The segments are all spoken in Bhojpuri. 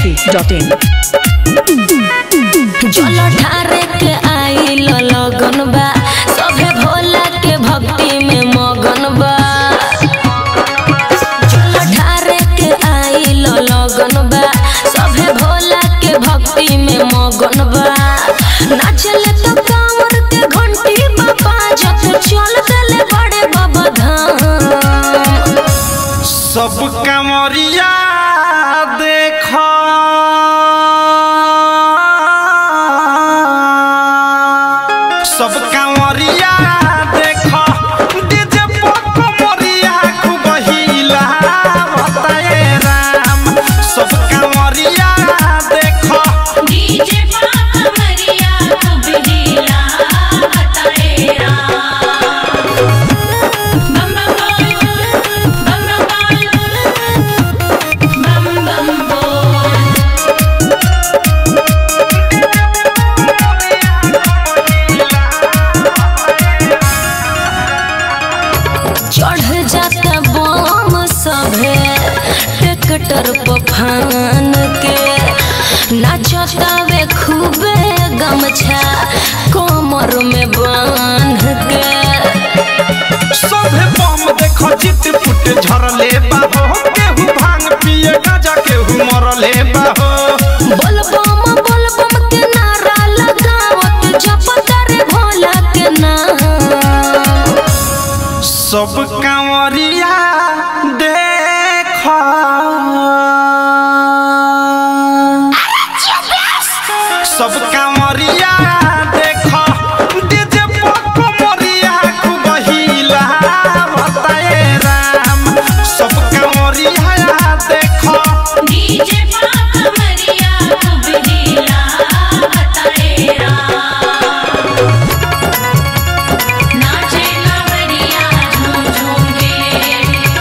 masti.in जल ढारे के आइल लगन बा सभे भोला के भक्ति में मगन बा जल ढारे के आइल लगन बा सभे भोला के भक्ति में मगन बा नाचले तो कांवर के घंटी बाबा जत चल देले बड़े बाबा धाम सब कमरिया देख सब कमरिया देख डीजे पर कमरिया खूब हिला बताए राम सब कमरिया देख डीजे पापा मरिया खूब हीला बताए राम बम बम बोल बम बम बोल बम बम बोल चढ़ जाता बम सभे ट्रैक्टर पर फान के नाचतावे खूबे गमछा कमर में बांध के सभे बम देख चित पुट झरले बाहो केहू भांग पिए गाजा केहू मरले बाहो बोल बम बोल बम के नारा लगावत जपता रे भोला के नाम सब कांवरिया देख सब कांवरिया देख डीजे पर कमरिया खूब हिला बताए राम सब कांवरिया देख डीजे पापा मरिया खूब हीला बताए राम नाचे कांवरिया झूम झूम के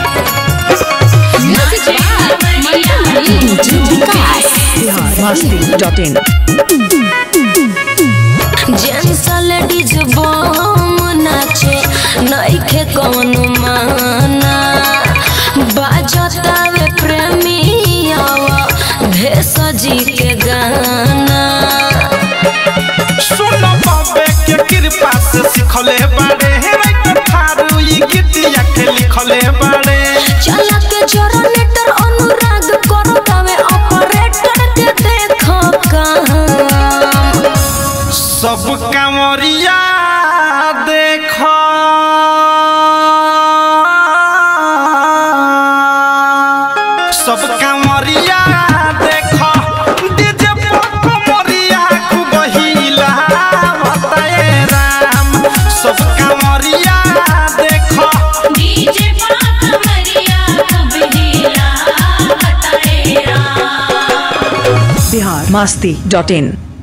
नाचे कांवरिया झूम झूम के masti.in जेंट्स लेडीज बम नाचे नइखे कौन माना बाजतावे प्रेमी आवा भेष जी के गाना सुन बाबे के कृपा से सिखले बाड़े राइटर थारू ई गीतिया के लिखले बाड़े चला के जनरेटर अनुराग करतावे ऑपरेटर के देखो काम सब कांवरिया देख सब कांवरिया देख डीजे पर कमरिया खूब हिला बताए राम सब कांवरिया देख डीजे पापा मरिया खूब हीला बताए राम masti.in